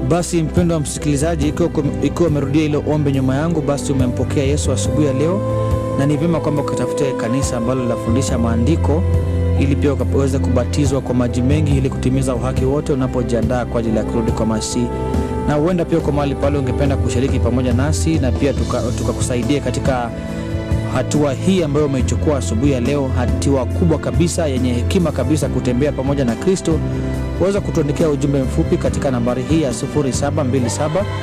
Basi mpendo wa msikilizaji, ikiwa ikiwa umerudia ile ombi nyuma yangu, basi umempokea Yesu asubuhi ya leo, na ni vyema kwamba ukatafute kanisa ambalo linafundisha maandiko ili pia ukaweze kubatizwa kwa maji mengi ili kutimiza uhaki wote unapojiandaa kwa ajili ya kurudi kwa Masihi. Na huenda pia kwa mahali pale ungependa kushiriki pamoja nasi na pia tukakusaidia tuka katika hatua hii ambayo umeichukua asubuhi ya leo, hatua kubwa kabisa yenye hekima kabisa, kutembea pamoja na Kristo. Waweza kutuandikia ujumbe mfupi katika nambari hii ya 0727